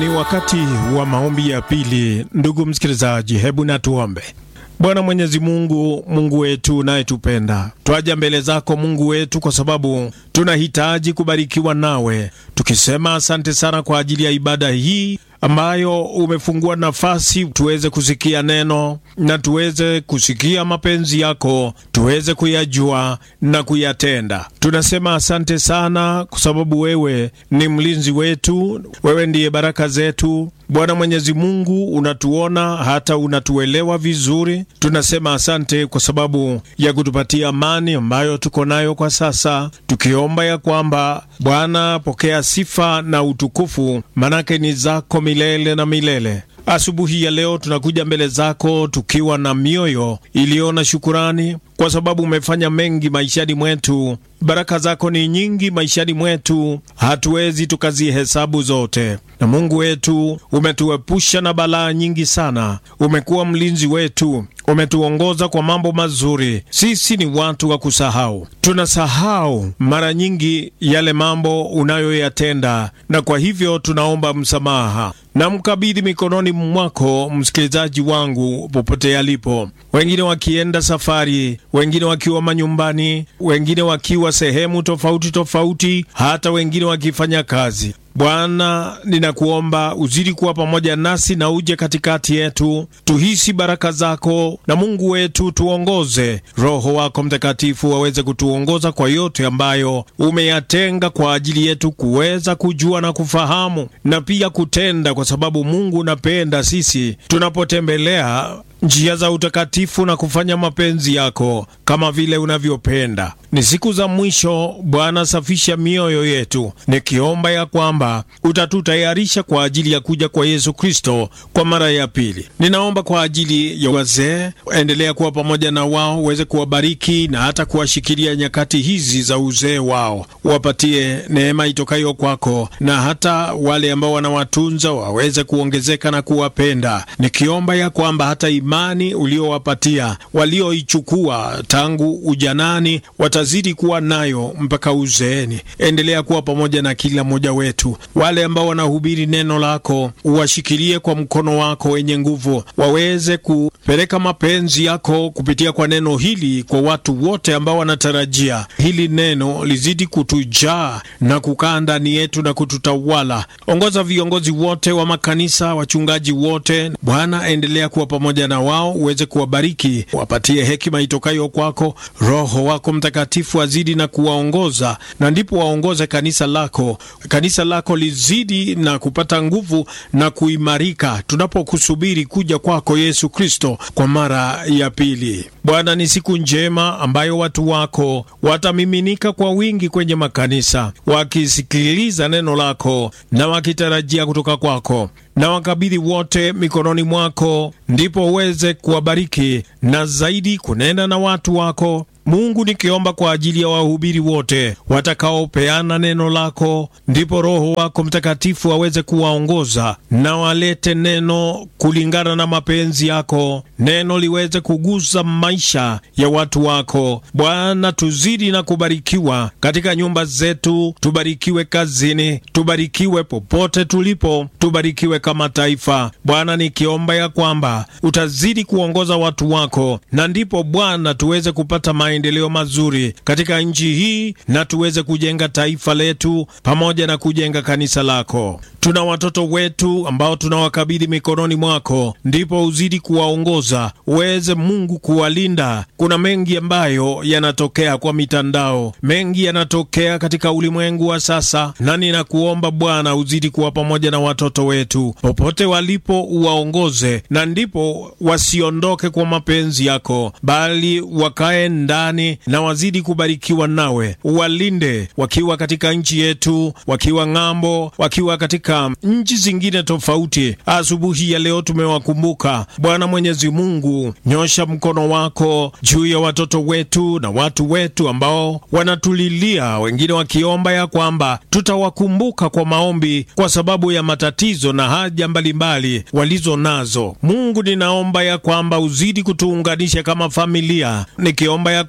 Ni wakati wa maombi ya pili. Ndugu msikilizaji, hebu na tuombe. Bwana Mwenyezi Mungu, Mungu wetu unayetupenda, twaja mbele zako Mungu wetu kwa sababu tunahitaji kubarikiwa nawe, tukisema asante sana kwa ajili ya ibada hii ambayo umefungua nafasi tuweze kusikia neno na tuweze kusikia mapenzi yako, tuweze kuyajua na kuyatenda. Tunasema asante sana kwa sababu wewe ni mlinzi wetu, wewe ndiye baraka zetu. Bwana Mwenyezi Mungu, unatuona hata unatuelewa vizuri. Tunasema asante kwa sababu ya kutupatia amani ambayo tuko nayo kwa sasa, tukiomba ya kwamba Bwana, pokea sifa na utukufu, manake ni zako milele na milele. Asubuhi ya leo tunakuja mbele zako tukiwa na mioyo iliyo na shukurani, kwa sababu umefanya mengi maishani mwetu. Baraka zako ni nyingi maishani mwetu, hatuwezi tukazihesabu zote. Na Mungu wetu, umetuepusha na balaa nyingi sana. Umekuwa mlinzi wetu, umetuongoza kwa mambo mazuri. Sisi ni watu wa kusahau, tunasahau mara nyingi yale mambo unayoyatenda, na kwa hivyo tunaomba msamaha na mkabidhi mikononi mwako msikilizaji wangu popote alipo, wengine wakienda safari, wengine wakiwa manyumbani, wengine wakiwa sehemu tofauti tofauti, hata wengine wakifanya kazi. Bwana, ninakuomba uzidi kuwa pamoja nasi na uje katikati yetu, tuhisi baraka zako, na Mungu wetu tuongoze. Roho wako Mtakatifu waweze kutuongoza kwa yote ambayo umeyatenga kwa ajili yetu kuweza kujua na kufahamu na pia kutenda, kwa sababu Mungu unapenda sisi tunapotembelea njia za utakatifu na kufanya mapenzi yako kama vile unavyopenda. Ni siku za mwisho Bwana, safisha mioyo yetu, nikiomba ya kwamba utatutayarisha kwa ajili ya kuja kwa Yesu Kristo kwa mara ya pili. Ninaomba kwa ajili ya wazee, endelea kuwa pamoja na wao, uweze kuwabariki na hata kuwashikilia nyakati hizi za uzee wao, wapatie neema itokayo kwako, na hata wale ambao wanawatunza waweze kuongezeka na kuwapenda, nikiomba ya kwamba hata imani uliowapatia walioichukua tangu ujanani watazidi kuwa nayo mpaka uzeeni. Endelea kuwa pamoja na kila mmoja wetu. Wale ambao wanahubiri neno lako uwashikilie kwa mkono wako wenye nguvu, waweze kupeleka mapenzi yako kupitia kwa neno hili kwa watu wote ambao wanatarajia hili neno lizidi kutujaa na kukaa ndani yetu na kututawala. Ongoza viongozi wote wa makanisa, wachungaji wote, Bwana, endelea kuwa pamoja na wao, uweze kuwabariki, wapatie hekima itokayo kwako. Roho wako Mtakatifu azidi na kuwaongoza, na ndipo waongoze kanisa lako, kanisa lako lizidi na kupata nguvu na kuimarika, tunapokusubiri kuja kwako Yesu Kristo kwa mara ya pili. Bwana, ni siku njema ambayo watu wako watamiminika kwa wingi kwenye makanisa, wakisikiliza neno lako na wakitarajia kutoka kwako na wakabidhi wote mikononi mwako, ndipo uweze kuwabariki na zaidi kunena na watu wako. Mungu, nikiomba kwa ajili ya wahubiri wote watakaopeana neno lako, ndipo Roho wako Mtakatifu aweze kuwaongoza na walete neno kulingana na mapenzi yako, neno liweze kugusa maisha ya watu wako. Bwana, tuzidi na kubarikiwa katika nyumba zetu, tubarikiwe kazini, tubarikiwe popote tulipo, tubarikiwe kama taifa. Bwana, nikiomba ya kwamba utazidi kuongoza watu wako, na ndipo Bwana tuweze kupata maendeleo mazuri katika nchi hii na tuweze kujenga taifa letu pamoja na kujenga kanisa lako. Tuna watoto wetu ambao tunawakabidhi mikononi mwako, ndipo uzidi kuwaongoza, uweze Mungu kuwalinda. Kuna mengi ambayo yanatokea kwa mitandao, mengi yanatokea katika ulimwengu wa sasa, na ninakuomba Bwana uzidi kuwa pamoja na watoto wetu popote walipo, uwaongoze, na ndipo wasiondoke kwa mapenzi yako, bali wakae ndani na wazidi kubarikiwa nawe. Uwalinde wakiwa katika nchi yetu, wakiwa ng'ambo, wakiwa katika nchi zingine tofauti. Asubuhi ya leo tumewakumbuka Bwana Mwenyezi Mungu, nyosha mkono wako juu ya watoto wetu na watu wetu ambao wanatulilia, wengine wakiomba ya kwamba tutawakumbuka kwa maombi kwa sababu ya matatizo na haja mbalimbali walizo nazo. Mungu, ninaomba ya kwamba uzidi kutuunganisha kama familia, nikiomba ya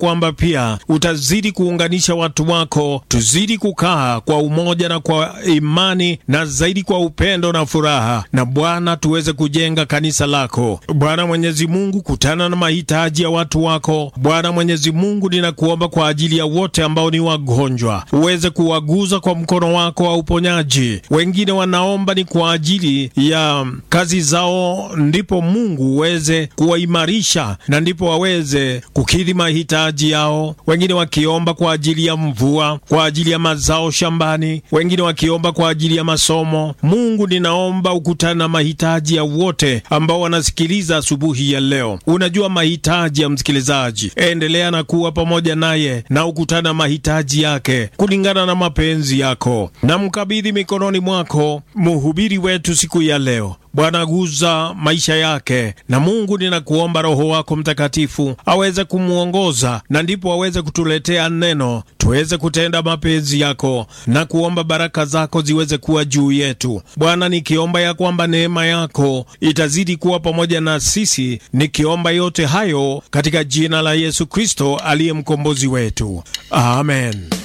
kwamba pia utazidi kuunganisha watu wako, tuzidi kukaa kwa umoja na kwa imani na zaidi kwa upendo na furaha, na Bwana tuweze kujenga kanisa lako. Bwana Mwenyezi Mungu, kutana na mahitaji ya watu wako. Bwana Mwenyezi Mungu, ninakuomba kwa ajili ya wote ambao ni wagonjwa, uweze kuwaguza kwa mkono wako wa uponyaji. Wengine wanaomba ni kwa ajili ya kazi zao, ndipo Mungu uweze kuwaimarisha na ndipo waweze kukidhi mahitaji yao. Wengine wakiomba kwa ajili ya mvua, kwa ajili ya mazao shambani, wengine wakiomba kwa ajili ya masomo. Mungu, ninaomba ukutana na mahitaji ya wote ambao wanasikiliza asubuhi ya leo. Unajua mahitaji ya msikilizaji, endelea na kuwa pamoja naye na ukutana mahitaji yake kulingana na mapenzi yako. Na mkabidhi mikononi mwako mhubiri wetu siku ya leo. Bwana, guza maisha yake, na Mungu ninakuomba Roho wako Mtakatifu aweze kumwongoza, na ndipo aweze kutuletea neno, tuweze kutenda mapenzi yako na kuomba baraka zako ziweze kuwa juu yetu. Bwana, nikiomba ya kwamba neema yako itazidi kuwa pamoja na sisi, nikiomba yote hayo katika jina la Yesu Kristo aliye mkombozi wetu, amen.